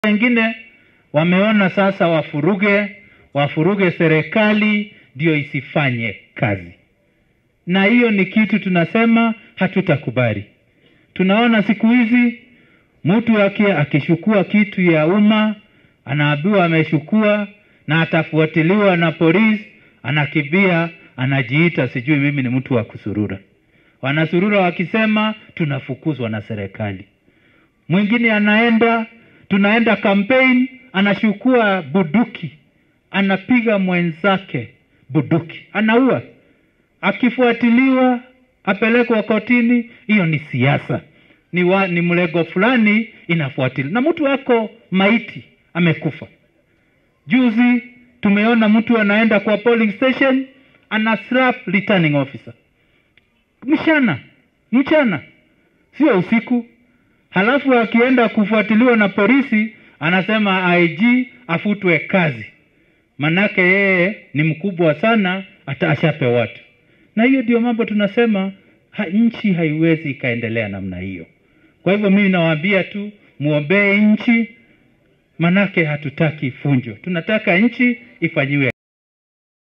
wengine wameona sasa wafuruge wafuruge serikali ndio isifanye kazi, na hiyo ni kitu tunasema hatutakubali. Tunaona siku hizi mtu aki akishukua kitu ya umma anaambiwa ameshukua na atafuatiliwa na polisi, anakimbia anajiita sijui mimi ni mtu wa kusurura. Wanasurura wakisema tunafukuzwa na serikali. Mwingine anaenda tunaenda campaign, anachukua buduki, anapiga mwenzake buduki, anaua. Akifuatiliwa apelekwa kotini, hiyo ni siasa, ni, wa, ni mlego fulani inafuatiliwa, na mtu wako maiti amekufa. Juzi tumeona mtu anaenda kwa polling station ana slap returning officer mchana mchana, sio usiku. Halafu akienda kufuatiliwa na polisi anasema IG afutwe kazi, manake yeye ni mkubwa sana, hata ashape watu. Na hiyo ndio mambo tunasema ha, nchi haiwezi ikaendelea namna hiyo. Kwa hivyo mimi nawaambia tu muombee nchi, manake hatutaki funjo, tunataka nchi ifanyiwe